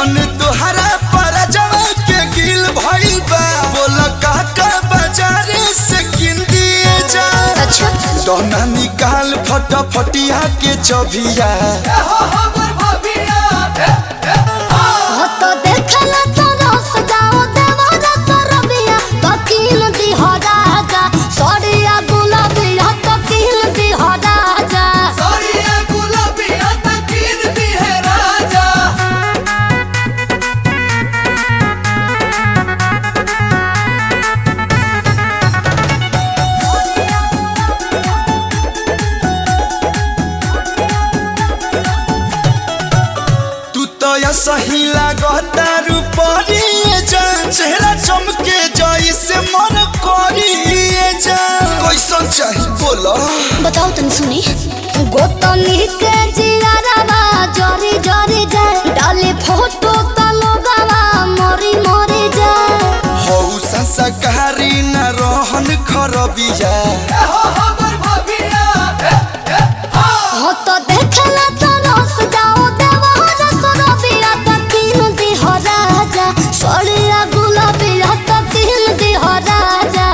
मन तोहरा पर जवा के गिल भइल बा बोल काका बाजारे से किन दिए जा अच्छा दोना निकाल फटाफटिया के चबिया हो तो देखला तो रस जाओ देवरा तो रबिया तो किन दी हो राजा सड़िया गुलाबिया तो किन दी हो राजा तू तो या सही लागता रूपरिए जान चेहरा चमके जाई से मन करिए जान कैसन चाही बोलो बताओ तन सुनी गोतनी के जियारावा जरी जरी जाए डाले फोटो त लोगावा मरी मरी जाए हौ संस्कारी न रहन खरबिया हो तो देखला तो रस जाओ देवरा तो रबिया तो किन दी हो राजा सड़िया गुलाबिया तो किन दी हो राजा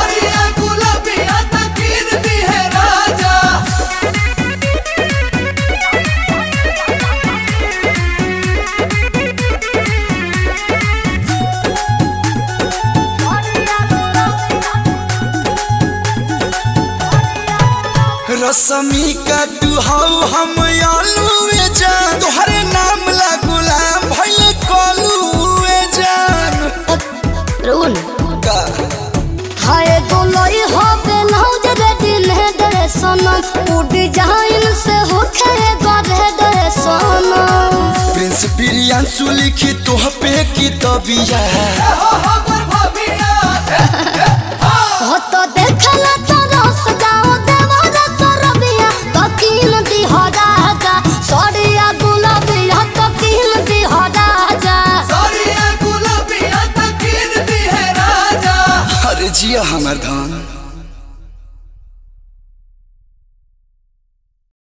रसमी का तू हौ हम आलूए जान तोहरे नाम ला गुलाम भइले कलूए जान रुन का हाय गोलोई हो बेलौज रे दिन है दरे सनम उ डिजाइन से हो खे गरे दरे सनम प्रिंस प्रियांशु लिखी तोह पे की तबिया हो तो